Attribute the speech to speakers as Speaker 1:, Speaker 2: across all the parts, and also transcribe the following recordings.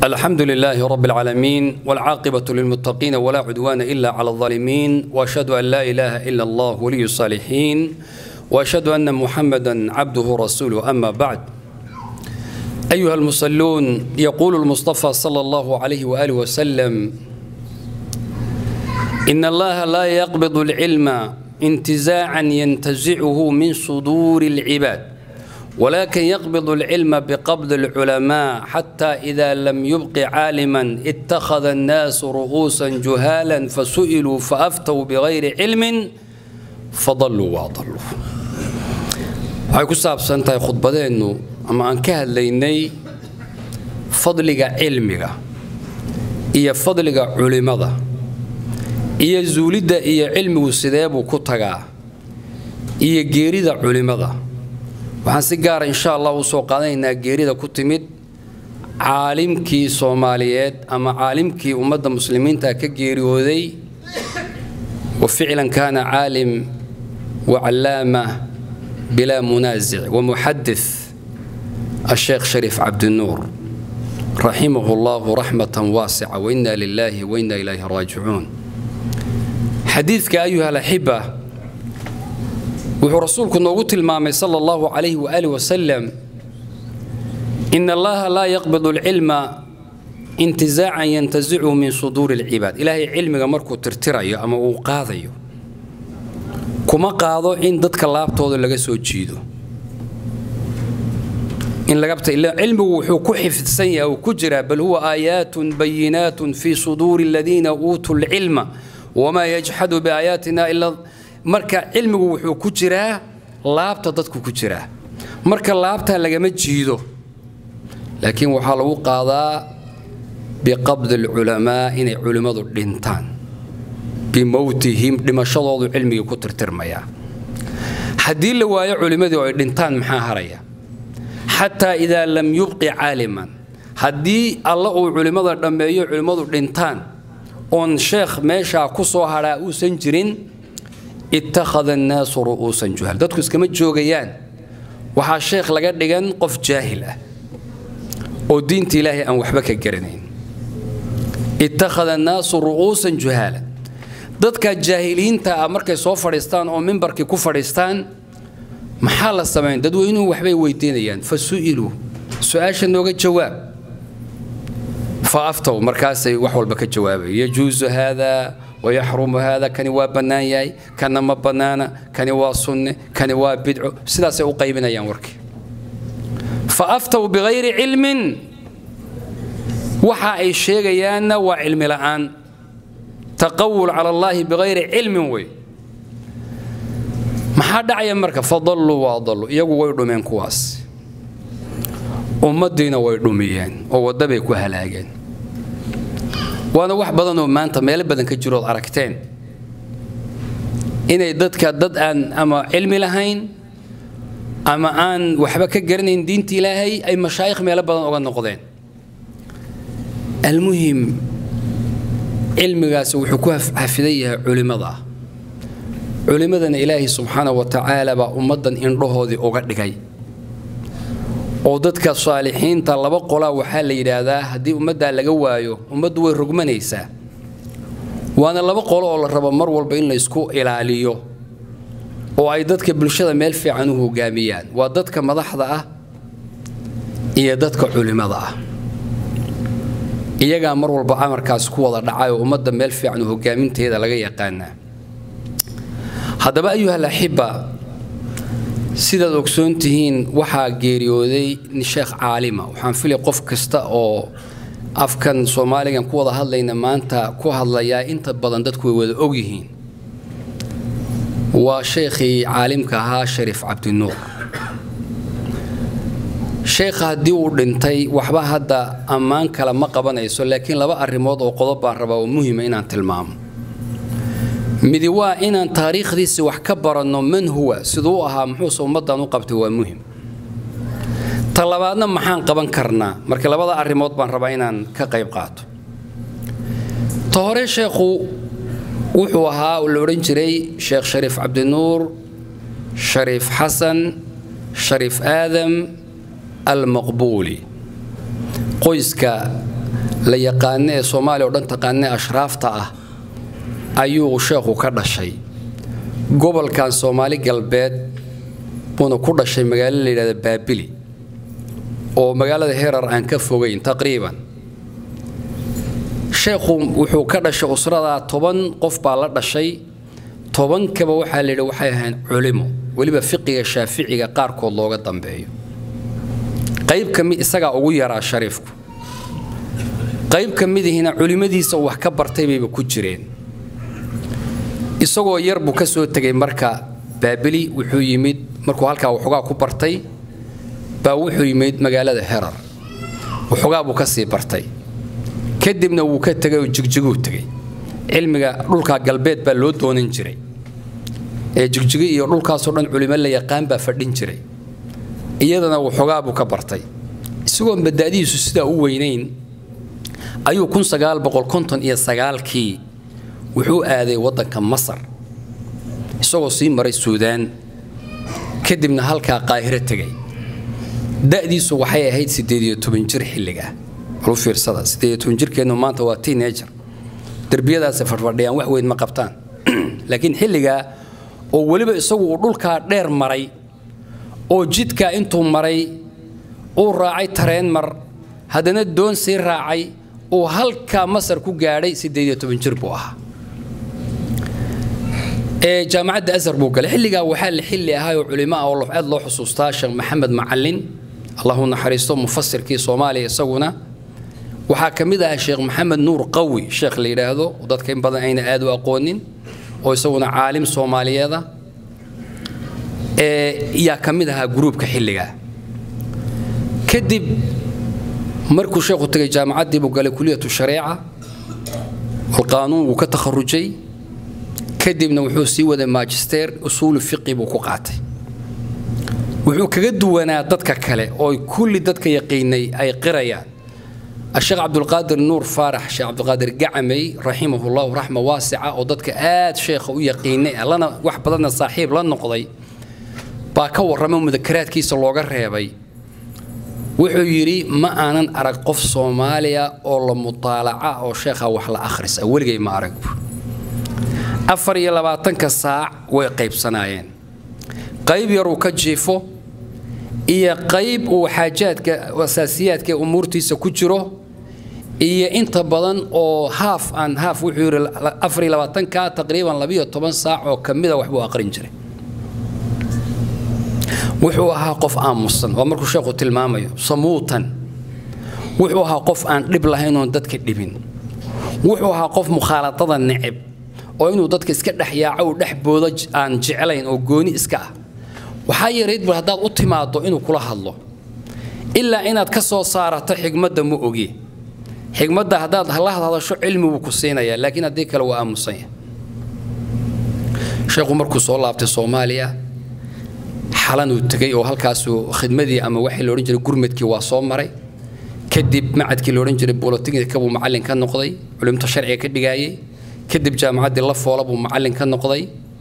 Speaker 1: الحمد لله رب العالمين والعاقبة للمتقين ولا عدوان إلا على الظالمين وأشهد أن لا إله إلا الله ولي الصالحين وأشهد أن محمدا عبده رسوله أما بعد أيها المصلون يقول المصطفى صلى الله عليه وآله وسلم إن الله لا يقبض العلم انتزاعا ينتزعه من صدور العباد ولكن يقبض العلم بقبض العلماء حتى إذا لم يبق عالما اتخذ الناس رؤوسا جهالا فسئلوا فأفتوا بغير علم فضلوا وأضلوا waxay ku saabsan tahay khudbadeennu ama aan ka hadlaynay fadliga cilmiga iyo fadliga culimada iyo zuulidda iyo cilmigu sideebuu ku tagaa iyo geerida culimada waxaan si gaara insha allah u soo qaadanaynaa geerida ku timid caalimkii soomaaliyeed ama caalimkii ummadda muslimiinta ka geeriyooday wa ficlan kaana caalim wa callaama bilaa munaasic wa muxadith الشيخ شريف عبد النور رحمه الله رحمة واسعة وإنا لله وإنا إليه راجعون حديثك أيها الأحبة wuxuu rasuulku noogu tilmaamay sala allahu calayhi waaalih wasalam ina allaha laa yaqbidu alcilma intizaacan yantazichu min suduuri alcibaad ilaahay cilmiga markuu tirtirayo ama uu qaadayo kuma qaado in dadka laabtooda laga soo jiido cilmigu wuxuu ku xifdsan yahay uu ku jiraa bal huwa aayaatun bayinaatun fii suduuri aladiina uutuu lcilma wamaa yajxadu biaayaatina ila marka cilmigu wuxuu ku jiraa laabta dadku ku jiraa marka laabta lagama jiido laakiin waxaa lagu qaadaa biqabdi alculamaa inay culimmadu dhintaan bimowtihim dhimashadoodu cilmigii ku tirtirmayaa haddii la waayo culimmadii oo ay dhintaan maxaa haraya xataa idaa lam yubqi caaliman haddii alla uu culimmada dhammeeyo culimmadu dhintaan oon sheekh meeshaa ku soo hadhaa uusan jirin ittakhada annaasu ru'uusan juhal dadku iskama joogayaan waxaa sheekh laga dhigan qof jaahil ah oo diinta ilaahay aan waxba ka garanayn ittakhada annaasu ru'uusan juhaala dadka jaahiliinta ah markay soo fadhiistaan oo mimbarkii ku fadhiistaan maxaa la samayn dadweynuhu waxbay weydiinayaan fa su'iluu su-aasha nooga jawaab fa aftow markaasay wax walba ka jawaabaya yajuusu haadaa wayaxrumu haada kani waa bannaan yahay kana ma bannaana kani waa sunne kani waa bidco sidaasay u qaybinayaan warkii fa aftow bikayri cilmin waxa ay sheegayaanna waa cilmi la'aan taqawul cala allaahi bikayri cilmin wey maxaa dhacaya marka fadalluu waadalluu iyagu way dhumeen kuwaas ummaddiina way dhumiyeen oo waddabay ku halaageen waana wax badan oo maanta meelo badan ka jirood aragteen inay dadka dad aan ama cilmi lahayn ama aan waxba ka garanayn diinta ilaahay ay mashaayikh meelo badan oga noqdeen almuhim cilmigaasi wuxuu ku xafidan yahay culimmada culimmadana ilaahay subxaana wa tacaala baa ummaddan indhahoodii uga dhigay oo dadka saalixiinta laba qolaa waxaa la yidhaahdaa haddii ummaddaa laga waayo ummaddu way rogmanaysaa waana laba qolo oo la rabo mar walba in laysku ilaaliyo oo ay dadka bulshada meel fiican u hogaamiyaan waa dadka madaxda ah iyo dadka culimmada ah iyagaa mar walba amarkaas ku wada dhacay oo ummadda meel fiican u hogaaminteeda laga yaqaanaa haddaba ayuhal axibba sidaad ogsoon tihiin waxaa geeriyooday sheekh caalima waxaan filay qof kasta oo afkan soomaaligan ku wada hadlayna maanta ku hadlayaa inta badan dadku way wada ogyihiin waa sheekhii caalimka ahaa shariif cabdinuur sheekha haddii uu dhintay waxba hadda ammaan kale ma qabanayso laakiin laba arrimood oo qodob baan rabaa oo muhima inaan tilmaamo midi waa inaan taariikhdiisi wax ka baranno man huwa siduu u ahaa muxuuse ummaddan u qabtay waa muhim ta labaadna maxaan qaban karnaa marka labada arrimood baan rabaa inaan ka qayb qaato ta hore sheekhu wuxuu ahaa la odhan jiray sheekh shariif cabdinuur shariif xasan shariif aadam almaqbuuli qoyska la yaqaano ee soomaaliya oo dhan taqaanee ashraafta ah ayuu sheekhu ka dhashay gobolkan soomaali galbeed buuna ku dhashay magaalo la yidhahda baabili oo magaalada herar aan ka fogayn taqriiban sheekhu wuxuu ka dhashay usradaa toban qof baa la dhashay tobankaba waxaa la yidhi waxay ahayn culimo weliba fiqiga shaaficiga qaarkood looga dambeeyo qayb ka mid isagaa ugu yaraa shariifku qayb ka midihina culimmadiisa wax ka bartay bayba ku jireen isagoo yar buu ka soo tegay marka baabili wuxuu yimid markuu halkaa waxoogaa ku bartay baa wuxuu yimid magaalada herar waxoogaa buu ka sii bartay kadibna wuu ka tegay oo jigjiguu tegey cilmiga dhulkaa galbeed baa loo doonan jiray ee jigjigi iyo dhulkaasoo dhan culimo la yaqaan baa fadhin jiray iyadana waxoogaa buu ka bartay isagoon bada'dihiisu sidaa u weynayn ayuu iyo sagaalkii wuxuu aaday waddanka masar isagoo sii maray suudaan kadibna halkaa qaahiro tegay da'diisu waxay ahayd jir xilliga u fiirsada jirkeennu maanta waa teenager derbiyadaasi fadhfadhiyaan wax weyn ma qabtaan laakiin xilligaa oo weliba isagu uu dhulkaa dheer maray oo jidkaa intuu maray uu raacay tareen mar haddana doon sii raacay uu halkaa masar ku gaadhay jir buu ahaa jaamacadda asar buu galay xilligaa waxaa la xilli ahaayoo culimo ah oo aad loo xusuustaa sheekh maxamed macalin allahu naxariisto mufasirkii soomaaliya isaguna waxaa ka mid ahaa sheekh maxamed nuur qawi sheekh la yidhaahdo dadka in badan ayna aad u aqoonin oo isaguna caalim soomaaliyeeda yaa ka mid ahaa gruubka xilligaa kadib markuu sheekhu tegay jaamacaddii buu galay kuliyatu shareeca alqaanuun wuu ka takharujay kadibna wuxuu sii waday magister usuulu fiqi buu ku qaatay wuxuu kaga duwanaa dadka kale oo kulli dadka yaqiinay ay qirayaan الشيخ عبد القادر نور فارح الشيخ عبد القادر قعمي رحمه الله رحمة واسعة ودتك آد شيخ ويقيني لنا واحد بدنا صاحب لنا نقضي باكور رمي مذكرات كيس اللوغر ريبي wuxuu yidhi ma aanan arag qof soomaaliya oo la mutaalaca oo sheekha wax la akhrisa weligay ma arag afar iyo labaatanka saac way qaybsanaayeen qayb yaruu ka jiifo iyo qayb uu xaajaadka asaasiyaadka umuurtiisa ku jiro iyo inta badan oo haaf aan haaf wuxuu yidhi afar iyo labaatanka taqriiban labiyo toban saac oo ka mida waxbuu aqrin jiray wuxuu ahaa qof aamusan waa markuu sheekhu tilmaamayo samuutan wuxuu ahaa qof aan dhib lahayn oon dadka dhibin wuxuu ahaa qof mukhaaladada neceb oo inuu dadka iska dhex yaaco uu dhex boodo aan jeclayn oo gooni iska ah waxaa yarayd bul haddaad u timaaddo inuu kula hadlo ilaa inaad ka soo saarato xigmadda ma ogi xigmadda haddaad la hadasho cilmi buu ku siinayaa laakiin haddii kale waa aamusanya sheekhu markuu soo laabtay soomaaliya xalanuu tegey oo halkaasuu khidmadii ama waxii la odhan jiray gurmadkii waa soo maray kadib macadkii la odhan jiray bolotiknika buu macallin ka noqday culimta sharciga ka dhigaayey kadib jaamacaddii la foola buu macallin ka noqday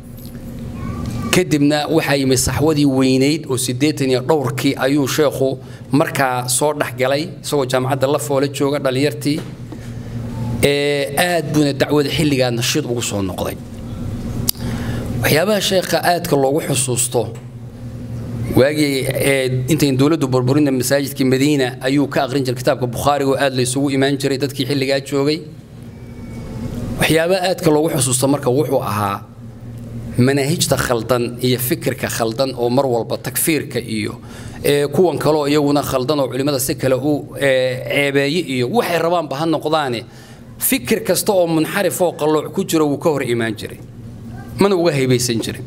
Speaker 1: kadibna waxaa yimid saxwadii weynayd oo siddeetan iyo dhowrkii ayuu sheekhu markaa soo dhexgalay isagoo jaamacadda la foola jooga dhallinyartii aad buuna dacwada xilligaa nashiid ugu soo noqday waxyaabaha sheekha aadka loogu xusuusto waagii intayn dowladdu burburinta masaajidkii madiina ayuu ka aqrin jiray kitaabka bukhaariga oo aad la isugu imaan jiray dadkii xilligaa joogay waxyaabaha aadka loogu xusuusto marka wuxuu ahaa manaahijta khaldan iyo fikirka khaldan oo mar walba takfiirka iyo kuwan kaleo iyaguna khaldan oo culimmada si kale u ceebeeye iyo waxay rabaanba ha noqdaane fikir kasta oo munxarif oo qallooc ku jiro wuu ka hor imaan jiray mana uga haybaysan jirin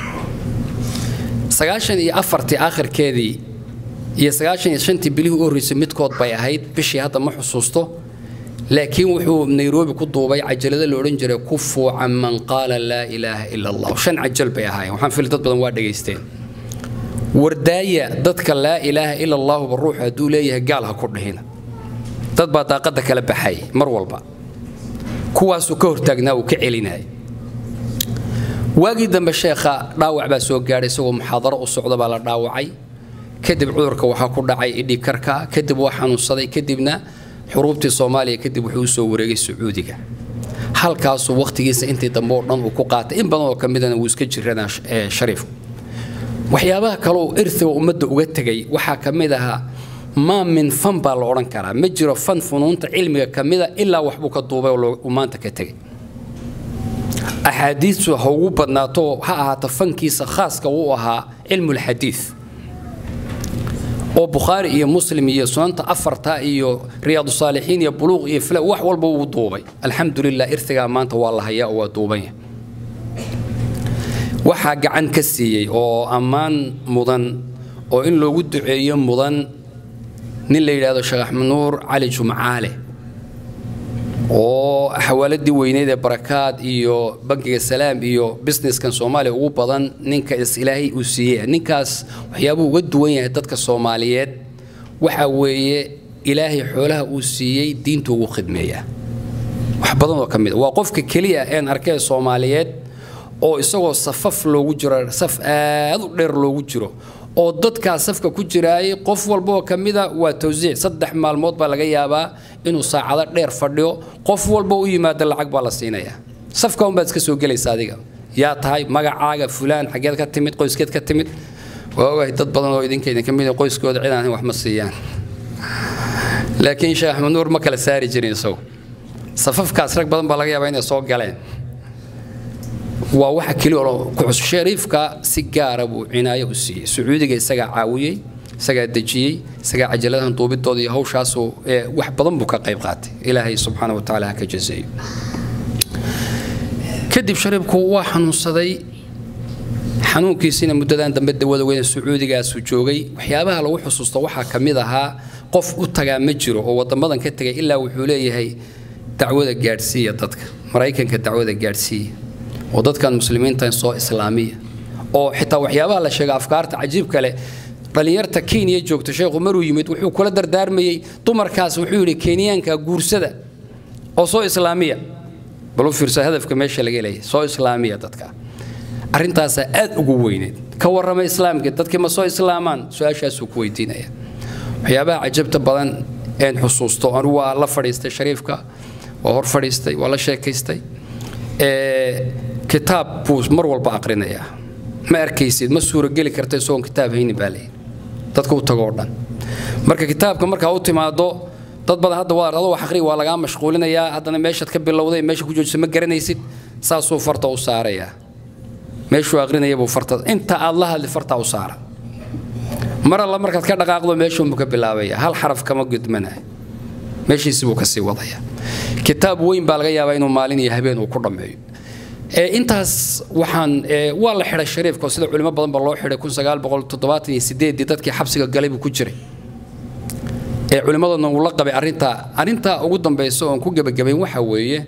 Speaker 1: sagaashan iyo afartii aakhirkeedii iyo sagaashan iyo shantii bilihii u horreysay midkood bay ahayd bishii hadda ma xusuusto laakiin wuxuu nairobi ku duubay cajalada la odhan jiray ku fuucan man qaala laa ilaaha ila allah shan cajal bay ahaayeen waxaan fili dad badan waa dhegaysteen wardaaya dadka laa ilaaha ila allahuba ruuxu hadduu leeyahay gaal ha ku dhihina dad baa daaqadda kala baxay mar walba kuwaasuu ka hortaagnaa uu ka celinaya waagii dambe sheekha dhaawac baa soo gaadhay isagoo muxaadaro u socda baa la dhaawacay kadib cudurka waxaa ku dhacay idhikarka kadib waa xanuunsaday kadibna xuruubtii soomaaliya kadib wuxuu usoo wareegay sacuudiga halkaasuu wakhtigiisa intii dambe oo dhan uu ku qaatay in badan oo ka midana wuu iska jiranaa shariif waxyaabaha kaleoo irtiga ummadda uga tegay waxaa ka mid ahaa maa min fan baa la odhan karaa ma jiro fan funuunta cilmiga ka mida ilaa waxbuu ka duubay oo uu maanta ka tegay axaadiistu ha ugu badnaato ha ahaato fankiisa khaaska uu ahaa cilmulxadiid oo bukhaari iyo muslim iyo sunanta afarta iyo riyaadu saalixiin iyo buluuq iyo fila wax walba wuu duubay alxamdulilah irtigaa maanta waa la hayaa oo waa duubanya waxaa gacan ka siiyey oo ammaan mudan oo in loogu duceeyo mudan nin la yidhaahdo sheekh axmed nuur cali jumcaale oo xawaaladii weyneyd ee barakaad iyo bankiga salaam iyo businesskan soomaaliya ugu badan ninka is ilaahay uu siiyey ninkaas waxyaabuu uga duwan yahay dadka soomaaliyeed waxa weeye ilaahay xoolaha uu siiyey diintu ugu khidmeeyaa wax badan oo ka mid waa qofka keliya een arkee soomaaliyeed oo isagoo safaf loogu jiro saf aad u dheer loogu jiro oo dadkaa safka ku jiraayay qof walba oo ka mida waa tawsiic saddex maalmood baa laga yaabaa inuu saacado dheer fadhiyo qof walba u yimaado lacag baa la siinayaa safka unbaad iska soo gelaysa adiga yaa tahay magacaaga fulaan xaggeed ka timid qoyskeed ka timid waa ogahay dad badan oo idinka idinka mid qoyskooda cid aan wax ma siiyaan laakiin sheekh axmed nuur ma kala saari jirin isagu safafkaas rag badan baa laga yaabaa inay soo galeen waa waxa keliya oo ku cusub shariifka si gaara buu cinaayo u siiyey sacuudiga isagaa caawiyey isagaa dejiyey isagaa cajaladahan duubidooda iyo hawshaasuu wax badan buu ka qayb qaatay ilaahay subxaana wa tacaala ha ka jaseeyo kadib shariifku waa xanuunsaday xanuunkiisina muddadan dambe dawada weyne sacuudigaasuu joogay waxyaabaha lagu xusuusto waxaa ka mid ahaa qof u tagaa ma jiro oo wadamadan ka tegay ilaa wuxuu leeyahay dacwada gaadhsiiya dadka maraykanka dacwada gaadhsiiya oo dadkan muslimiintan soo islaamiya oo xitaa waxyaabaha la sheega afkaarta cajiibka leh dhallinyarta kenya joogta sheekhu maruu yimid wuxuu kula dardaarmayey dumarkaas wuxuu yidhi kenyaanka guursada oo soo islaamiya bal u fiirsa hadafka meesha laga leeyahay soo islaamiya dadka arrintaasaa aad ugu weyneed ka warrama islaamka dadkii ma soo islaamaan su-aashaasuu ku weydiinaya waxyaabaha cajabta badan een xusuusto anigu waa la fadhiistay shariifka waa hor fadhiistay waa la sheekaystay kitaab buu mar walba aqrinayaa ma arkaysid ma suurogeli karta isagoon kitaab haynin baa leeyahy dadka u tago oo dhan marka kitaabka markaa u timaado dad badan hadda waa adoo wax aqri waa lagaa mashquulinayaa haddana meeshaad ka bilowday meesha ku joojisa ma garanaysid saasuu farta u saarayaa meeshuu aqrinaya buu farta inta aad la hadli fartaa u saara mar alla markaad ka dhaqaaqdo meeshuunbuu ka bilaabaya hal xaraf kama gudmanayo meeshiisi buu kasii wadaya kitaab weyn baa laga yaabaa inuu maalin iyo habeen uu ku dhammeeyo intaas waxaan waa la xidhay shariifka sida culimo badan ba loo xidhay dadkii xabsiga galay buu ku jiray ee culimmadana uu la qabay arrintaa arrintaa ugu dambaysa oon ku gebagabayn waxa weeye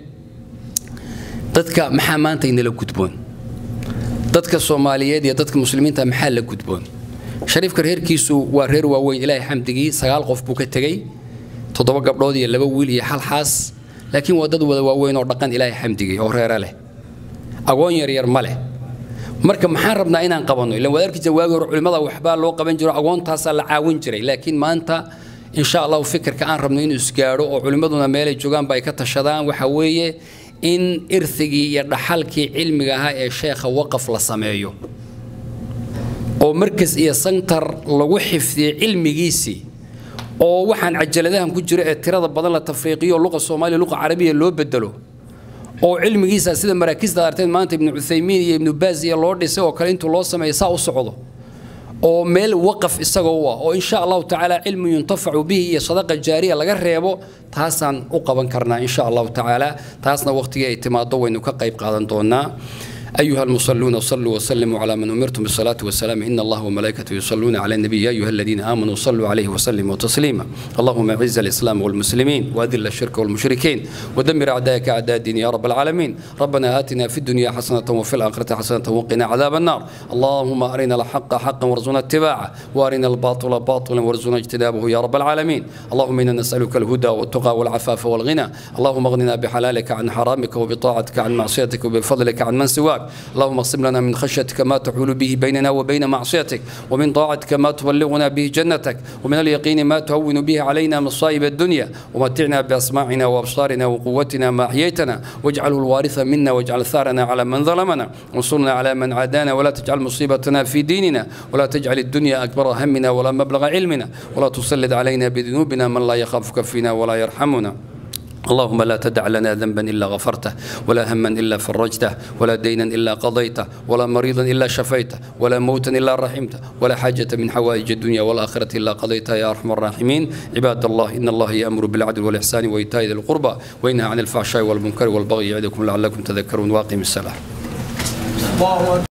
Speaker 1: dadka maxaa maanta inala gudboon dadka soomaaliyeed iyo dadka muslimiinta maxaa la gudboon shariifka reerkiisu waa reer waaweyn ilaahay xamdigii sagaal qof buu ka tegey toddoba gabdhood iyo laba wiil iyo hal xaas laakiin waa dad wada waaweyn oo dhaqan ilaahay xamdigii oo reere leh agoon yaryar ma leh marka maxaan rabnaa inaan qabanno ilan waad arkaysa waagi hore culimmada waxbaa loo qaban jiro agoontaasaa la caawin jiray laakiin maanta insha allahu fikirka aan rabno inuu isgaadho oo culimmaduna meelay joogaanba ay ka tashadaan waxa weeye in irthigii iyo dhaxalkii cilmiga ahaa ee sheekha waqaf la sameeyo oo markas iyo santar lagu xifdiyey cilmigiisii oo waxaan cajaladahan ku jira ee tirada badan la tafriiqiyo luqa soomaaliya luqa carabiya loo bedelo oo cilmigiisa sida maraakiista arteen maanta ibnu cuthaymiin iyo ibnu baaz iyo loo dhisay oo kale intuu loo sameeyo saa u socdo oo meel waqaf isagoo u ah oo insha allahu tacaala cilmi yuntafacu bihi iyo sadaqa jaariya laga reebo taasaan u qaban karnaa insha allahu tacaala taasna waqtigii ay timaado waynu ka qayb qaadan doonaa أيها المصلون صلوا وسلموا على من أمرتم بالصلاة والسلام إن الله وملائكته يصلون على النبي يا أيها الذين آمنوا صلوا عليه وسلموا تسليما اللهم أعز الإسلام والمسلمين وأذل الشرك والمشركين ودمر أعداءك أعداء الدين يا رب العالمين ربنا آتنا في الدنيا حسنة وفي الآخرة حسنة وقنا عذاب النار اللهم أرنا الحق حقا وارزقنا اتباعه وأرنا الباطل باطلا وارزقنا اجتنابه يا رب العالمين اللهم إنا نسألك الهدى والتقى والعفاف والغنى اللهم اغننا بحلالك عن حرامك وبطاعتك عن معصيتك وبفضلك عن من سواك العباد اللهم اقسم لنا من خشيتك ما تحول به بيننا وبين معصيتك ومن طاعتك ما تبلغنا به جنتك ومن اليقين ما تهون به علينا مصائب الدنيا ومتعنا بأسماعنا وأبصارنا وقوتنا ما أحييتنا واجعله الوارث منا واجعل ثارنا على من ظلمنا وانصرنا على من عادانا ولا تجعل مصيبتنا في ديننا ولا تجعل الدنيا أكبر همنا ولا مبلغ علمنا ولا تسلط علينا بذنوبنا من لا يخافك فينا ولا يرحمنا اللهم لا تدع لنا ذنبا الا غفرته ولا هما الا فرجته ولا دينا الا قضيته ولا مريضا الا شفيته ولا موتا الا رحمته ولا حاجه من حوائج الدنيا والاخره الا قضيتها يا ارحم الراحمين عباد الله ان الله يامر بالعدل والاحسان وايتاء ذي القربى وينهى عن الفحشاء والمنكر والبغي يعظكم لعلكم تذكرون واقم الصلاه